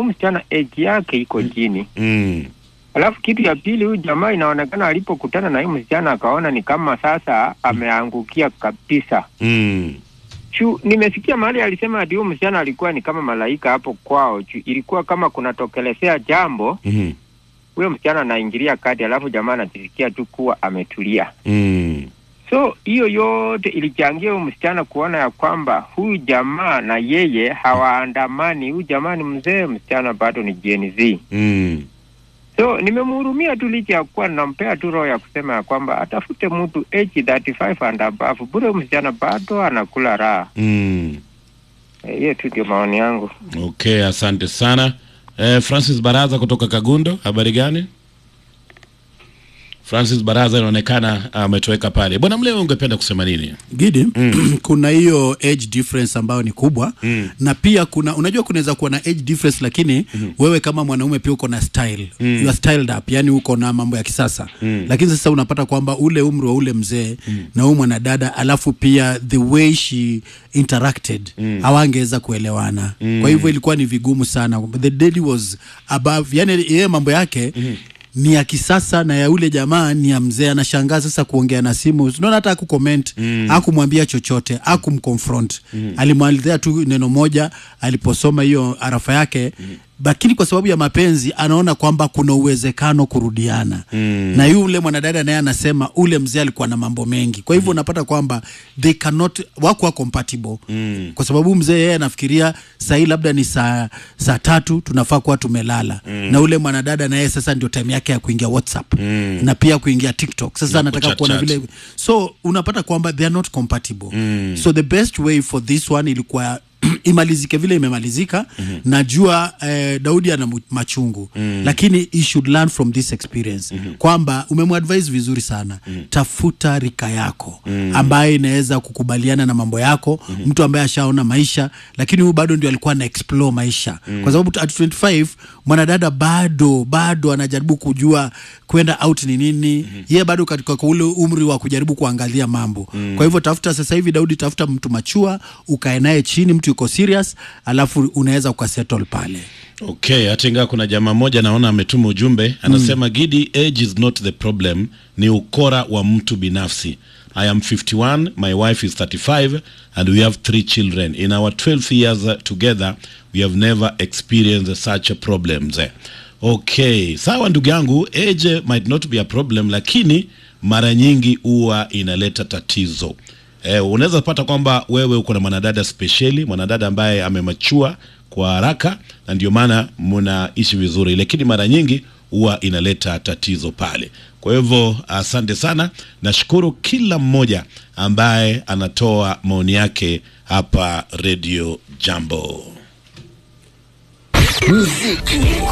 msichana age yake iko chini. Mm. Alafu kitu ya pili, huyu jamaa inaonekana alipokutana na huyu msichana akaona ni kama sasa ameangukia kabisa. Mm. Chu, nimesikia mahali alisema ati huyu msichana alikuwa ni kama malaika hapo kwao. Chu, ilikuwa kama kunatokelezea jambo, Mhm. huyo msichana anaingilia kati, alafu jamaa anajisikia tu kuwa ametulia. Mm. So hiyo yote ilichangia huyu msichana kuona ya kwamba huyu jamaa na yeye hawaandamani. Huyu jamaa ni mzee, msichana bado ni Gen Z. Mm. So nimemhurumia tu licha ya kuwa nampea tu roho ya kusema ya kwamba atafute mtu age 35 and above. Bure huyu msichana bado anakula raha. Mm. Eh, Hiyo tu ndio maoni yangu. Okay, asante sana. Eh, Francis Baraza kutoka Kagundo, habari gani? Francis Baraza inaonekana ametoweka pale. Bwana Mleo, ungependa kusema nini? Gidi, kuna hiyo age difference ambayo ni kubwa Mm. na pia kuna unajua kunaweza kuwa na age difference lakini wewe kama mwanaume pia uko na style you are styled up yani uko na mambo ya kisasa lakini sasa unapata kwamba ule umri wa ule mzee na huyu mwanadada alafu pia the way she interacted hawangeweza kuelewana kwa hivyo ilikuwa ni vigumu sana the lady was above yani yeye mambo yake ni ya kisasa na ya ule jamaa ni ya mzee anashangaa sasa kuongea na simu unaona hata akucomment mm. akumwambia chochote akumconfront mm. alimwalizia tu neno moja aliposoma hiyo arafa yake mm lakini kwa sababu ya mapenzi anaona kwamba kuna uwezekano kurudiana mm. na yule mwanadada naye anasema ule mzee alikuwa na mambo mengi kwa hivyo unapata kwamba they cannot wako compatible mm. kwa sababu mzee yeye anafikiria sahii labda ni saa saa tatu tunafaa kuwa tumelala mm. na ule mwanadada naye sasa ndio time yake ya kuingia whatsapp mm. na pia kuingia tiktok sasa Na anataka kuchat kuona chat. vile so unapata kwamba they are not compatible mm. so the best way for this one ilikuwa imalizike vile imemalizika mm-hmm. najua eh, daudi ana mu- machungu mm-hmm. lakini he should learn from this experience mm-hmm. kwamba umemwadvise vizuri sana mm-hmm. tafuta rika yako mm-hmm. ambaye inaweza kukubaliana na mambo yako mm-hmm. mtu ambaye ashaona maisha lakini huyu bado ndio alikuwa ana explore maisha mm-hmm. kwa sababu at 25 mwanadada bado bado anajaribu kujua kwenda out ni nini mm-hmm. yeye bado katika kwa ule umri wa kujaribu kuangalia mambo mm-hmm. kwa hivyo tafuta sasa hivi daudi tafuta mtu machua ukae naye chini mtu yuko serious alafu unaweza ukasettle pale Okay, hata ingawa kuna jamaa mmoja naona ametuma ujumbe anasema mm. Gidi, age is not the problem, ni ukora wa mtu binafsi. I am 51, my wife is 35 and we have three children. In our 12 years uh, together we have never experienced such problems. Okay, sawa ndugu yangu, age might not be a problem, lakini mara nyingi huwa inaleta tatizo. Eh, unaweza pata kwamba wewe uko na mwanadada spesheli, mwanadada ambaye amemachua kwa haraka na ndio maana mnaishi vizuri, lakini mara nyingi huwa inaleta tatizo pale. Kwa hivyo asante sana, nashukuru kila mmoja ambaye anatoa maoni yake hapa Radio Jambo.